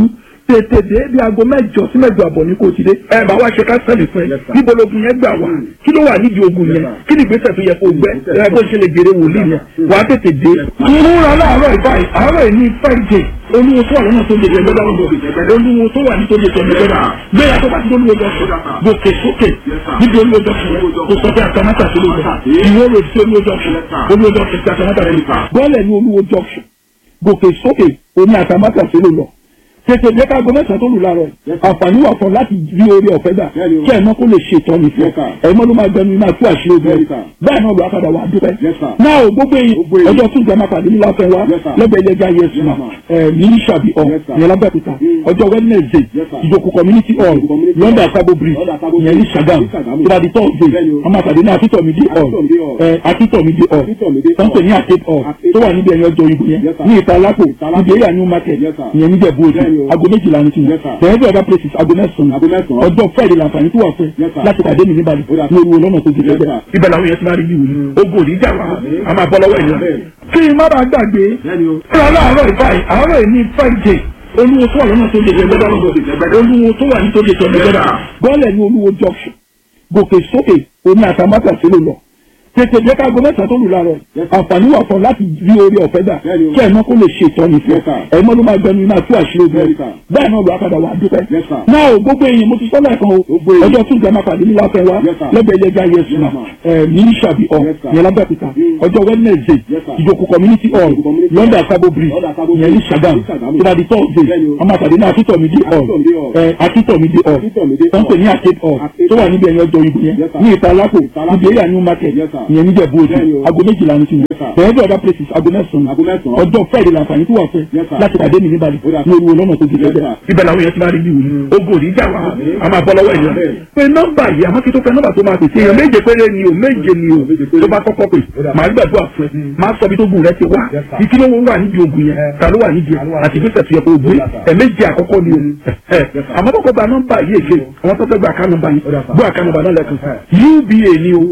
tètè dé bí aago mẹ́jọ sí mẹ́jọ àbọ̀ ní kò ti dé ẹ bá wá ṣe kánsẹ́lì fún ẹ Yes, sir. níbo logun yẹn gbà wá kí ló wà nídìí ogun yẹn sir. kí ni ìgbésẹ̀ tó yẹ kó gbẹ ẹ bó ṣe lè jèrè wòlíì yẹn wàá tètè dé. ìmúra láàárọ̀ ìbáyìí àárọ̀ yìí ní friday olúwo tó wà lọ́nà tó lè jẹ gbẹ́dá lọ́dọ̀ olúwo tó wà ní tó lè jẹ gbẹ́dá gbéra tó bá ti olúwo jọ sùn gòkè sókè níbi olúwo jọ sùn kò sọ pé àtàmátà tó lè jẹ ìwé rò sí olúwo jọ sùn olúwo jọ sùn sí àtàmátà tó lè jẹ bọ́ọ̀lù ní olúwo jọ sùn gòkè sókè oní àtàmátà tó lè lọ tètè jẹ́ ká gbọ́mẹ́sàn tó lù láàárọ̀ yìí. àǹfààní wà fún ọ láti rí orí ọ̀fẹ́ gbà Bẹ́ẹ̀ni o. kí ẹ̀mọ́ kó lè ṣe ìtọ́ni fún Yes, sir. ẹ ẹ̀mọ́ ló máa gbẹnu iná tú àṣírí ogun Bẹ́ẹ̀ni, ẹ̀ sir. bẹ́ẹ̀ náà ló wá padà wà á dúpẹ́. Yes, sir. náà o gbogbo èyí Gbogbo èyí. ọjọ́ tún jẹ́ máa pàdé nílá fẹ́ wá Yes, sir. lẹ́gbẹ̀ẹ́ ẹlẹ́gà yẹn sùn Yes, ẹ̀ ní ìṣàbí ọ̀ Yes, sir. ìyẹn lábẹ́òkúta Mm. ọjọ́ wednesday Yes, sir. ìjòkó community hall Ìjòkó community london hall. àkàbò bridge London Akabo ìyẹn ní Bridge. sàgám Ní Sàgámù. tó bá di thursday Bẹ́ẹ̀ni o. wọ́n máa pàdé ní akíntọ̀mídé hall Akíntọ̀mídé hall. ẹ̀ akíntọ̀mídé hall Akíntọ̀mídé tó ń pè ní hall. arcade hall Arcade tó wà hall. níbi ẹ̀yìn ọjọ́ ìbò yẹn Yes, sir. ní ìtalápò Ìtalápò. níbi area new market Yes, sir. ìyẹn níjẹ̀bú òde Bẹ́ẹ̀ni o. aago méjìlá ní tiwọn Yes, sir. tẹ̀yẹ́ bí other places aago mẹ́sàn-án Aago mẹ́sàn-án. ọjọ́ friday làǹfààní tó wà fún Yes, sir. láti pàdé mi níbàdí Ó dà. ní olúwo lọ́nà tó ti Yes, tẹ́tẹ́. sir. ibẹ̀ làwọn yẹn ti máa rí bí wòlíì ogun òní jà wá a máa bọ́ lọ́wọ́ ènìyàn. Bẹ́ẹ̀ni. kí n má bàa gbàgbé Bẹ́ẹ̀ni o. ọ̀rọ̀ aláàárọ̀ ìbáyìí àárọ̀ yìí ní friday olúwo tó wà lọ́nà tó lè jẹ gbẹ́dá lọ́dọ̀ olúwo tó wà ní tó lè jẹ gbẹ́dá bọ́ọ̀lù ní olúwo junction gòkè sókè oní àtàmátà sílò lọ tètè jẹ́ ká gbọ́mẹ́sàn tó lù láàárọ̀ Yes, àǹfààní wà fún ọ láti rí orí ọ̀fẹ́ gbà Bẹ́ẹ̀ni o. kí ẹ̀mọ́ kó lè ṣe ìtọ́ni fún Yes, sir. ẹ̀mọ́ ló máa gbẹnu iná tú àṣírí ogun Bẹ́ẹ̀ni, sir. bẹ́ẹ̀ náà ló wá padà wà á dúpẹ́ Yes, sir. náà o gbogbo èèyàn mo ti sọ́lá ẹ̀kan o Gbogbo èèyàn. ọjọ́ tún jẹ́ máa pàdé nílá fẹ́ wá Yes, sir. lẹ́gbẹ̀ẹ́ ilé ẹja yẹsùn Yes, sir. ẹ̀ ní ìṣàbí ọ̀ Yes, sir. yẹn lábẹ́òkúta Mm. ọjọ́ wednesday Yes, sir. ìjòkó community hall Ìjòkó community london hall. akabo bridge London Akabo yẹn ní Bridge. sagam Ní Sàgámù. tó bá di thursday Bẹ́ẹ̀ni o. wọ́n máa pàdé ní akíntọ̀mídé hall Akíntọ̀mídé hall. ẹ̀ akíntọ̀mídé hall Akíntọ̀mídé tó ń pè ní hall. arcade hall Arcade tó wà hall. níbi ẹ̀yìn ọjọ́ ìbò yẹn Yes, sir. ní ìtalápò Ìtalápò. níbi area new market Yes, sir. ìyẹn níjẹ̀bú òde Bẹ́ẹ̀ni o. aago méjìlá ní tiwọn Yes, sir. tẹ̀yẹ́ bí other places aago mẹ́sàn-án Aago mẹ́sàn-án. ọjọ́ friday làǹfààní tó wà fún Yes, sir. láti pàdé mi níbàdí Ó dà. ní olúwo lọ́nà tó ti Yes, tẹ́tẹ́ sir. ibẹ̀ làwọn yẹn ti máa rí bí wòlíì ogun òní jà wá a máa bọ́ lọ́wọ́ ènìyàn Bẹ́ẹ̀ni. pé nọ́mbà yìí àmọ́ kí tó fẹ́ nọ́mbà tó máa pèsè èèyàn méje péré ni o méje ni o Méje péré. tó bá kọ́kọ́ pè Ó dà. máa gbàdúrà fún ẹ máa sọ bí tó gùn rẹ ti wá Yes, sir. ìkí ló wà nídìí ogun yẹn ta ló wà nídìí ẹ àti ìgbésẹ̀ tó yẹ kó o gbé Ó dà, sir. ẹ méje àkọ́kọ́ ni o ẹ sir. àmọ́ kọ́kọ́ gba nọ́mbà yìí èké àwọn tó fẹ́ gba àká nọ́mbà yìí Ó dà, sir. gbọ́ àká nọ́mbà náà lẹ́kùn Ẹ. uba ni o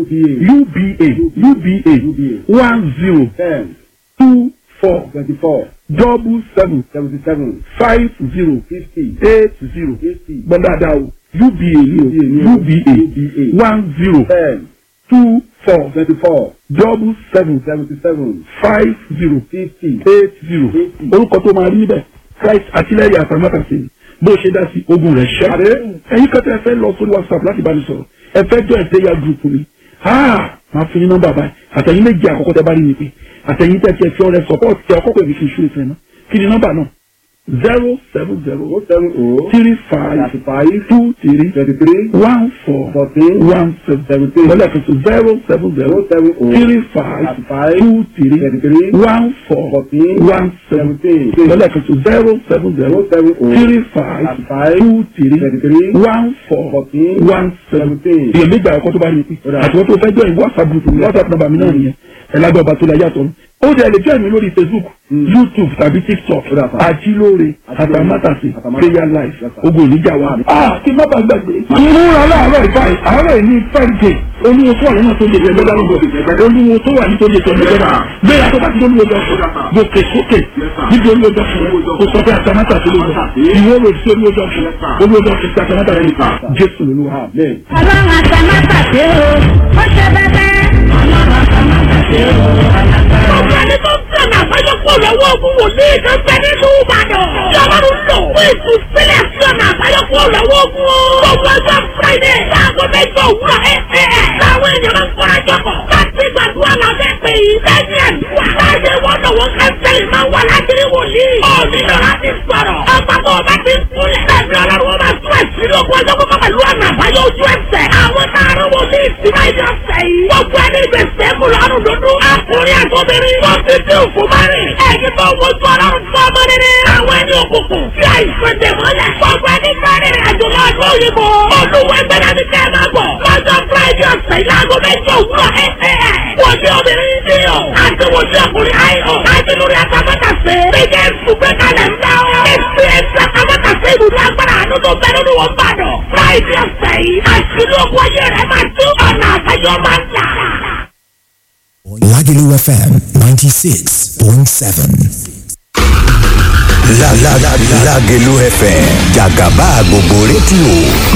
uba uba one zero ten two four twenty-four double seven seventy-seven five zero fifty eight zero eighty gbọ́n dáadáa o uba ni o uba one zero ten two four twenty-four double seven seventy-seven five zero fifty eight zero Eighty. orúkọ tó máa rí níbẹ̀ christ àtìlẹ́yìn àtàmátàsí ni bó ṣe dá sí ogun rẹ̀ ṣẹ́ Àdé. ẹ̀yin kan tẹ́ ẹ fẹ́ lọ sórí whatsapp láti bá mi sọ̀rọ̀ ẹ fẹ́ jọ ìtẹ́yà group mi ah máa fún yín nọ́mbà báyìí àtẹ̀yìn méjì àkọ́kọ́ tẹ́ bá rí mi pé àtẹ̀yìn tẹ́ tiẹ̀ fi ọ̀rẹ́ support tẹ ọkọ̀ pèmí fi ṣú ìfẹ́ náà kí ni nọ́mbà náà zero seven zero oh seven oh three five thirty-five two three twenty-three one four fourteen one seven seventeen lọ́lẹ̀ tuntun zero seven zero oh seven oh three five thirty-five two three twenty-three one four fourteen one seven seventeen lọ́lẹ̀ tuntun zero seven zero oh seven oh three five thirty-five two three twenty-three one four fourteen one seven seventeen. èèyàn méjì àkọ́kọ́ tó bá rí i pé Ó dà. àti wọ́n tó fẹ́ jọ ìwọ whatsapp group mi whatsapp number mi náà nìyẹn ẹ̀ lágbẹ́ ọba tó la yàtọ̀ ó dẹ̀ lè join mi lórí facebook youtube tàbí tiktok Ó dà, sir. àjílóore Àjílóore, àtàmátàsí Àtàmátàsí. prayer life Yes, sir. ogun oníjà wa. ah kí n má bàa gbàgbé. ìmúra láàárọ̀ ìbáyìí àárọ̀ yìí ní friday olúwo tó wà lọ́nà tó lè jẹ gbẹ́dá lọ́dọ̀ olúwo tó wà ní tó lè jẹ gbẹ́dá gbéra tó bá ti olúwo jọ sùn gòkè sókè níbi olúwo jọ sùn kò sọ pé àtàmátàsí ló lọ ìwé rò sí olúwo jọ sùn olúwo jọ sùn sí àtàmátàsí jésù lolúwa. Amen. ọlọ́run àtàmátàsé o ó ṣe bẹ́bẹ́. ọlọ́run àtàmátàsé o alágbára. Ọ̀gá ni tó ń tẹ̀lé àbáyọ̀pọ̀ lọ́wọ́ ogun wòlíì kan bẹ nínú Ìbàdàn. Tí Ọlọ́run lò fún ìtúsílẹ̀ sí ọ̀nà àbáyọ̀pọ̀ lọ́wọ́ ogun o. Gbogbo ọjọ́ Friday láago mẹ́jọ òwúrọ̀ ẹ̀ ẹ̀ ẹ̀. Láwọn èèyàn máa ń kọ́ra jọ̀kọ̀. Láti gbàdúrà lábẹ́ pé yìí. Lẹ́yìn àdúrà. Láyé wọn lọ́wọ́ kẹ́sẹ̀lì máa wà láti rí wòlíì. Ó nílò láti sọ̀rọ̀. Ọba tó o bá ti ń kúnlẹ̀. Lẹ́yìn Ọlọ́run wọn máa tún àṣírí ogun ọjọ́ kọ́kọ́ pẹ̀lú ọ̀nà àbáyọ ojú ẹsẹ̀. Àwọn táàrọ̀ wòlíì sí máa yọ ọ̀sẹ̀ yìí. Gbogbo ẹni gbèsè mú lọ́rùn dúdú. Àkùnrin àtọ́bìnrin. Wọ́n ti dín òkú márìn. Ẹ̀yin tó wojú ọlọ́run fún ọmọ rere. Àwọn ẹni òkùnkùn fi àìsàn dè mọ́lẹ̀. Gbogbo ẹni márìn àjò náà ló yìnbó. Olúwa ẹgbẹ́ra ni kẹ́ ẹ máa bọ̀. Lọ́jọ́ Friday ọ̀sẹ̀ ìlàgọ́ mẹ́jọ òwúrọ̀ ẹ̀ ẹ̀ ẹ̀. Wọ́n ní obìnrin ní o. Àti wọ́n ní ọkùnrin ayọ̀. Àti lórí àtàmọ́tàsé. Bíjẹ́ ìsúgbẹ́ kalẹ̀ ń dá o. Èsì ẹ̀sì àtàmọ́tàsé ìbùdó agbára àánú tó bẹ nínú wọn bàdàn. Friday ọ̀sẹ̀ yìí. Àṣírí ogun ayé rẹ̀ máa tú ọ̀nà àbáyọ máa ń là. Lagelu FM 96.7. La la la Lágelú FM jàgàbá gbogbo rédíò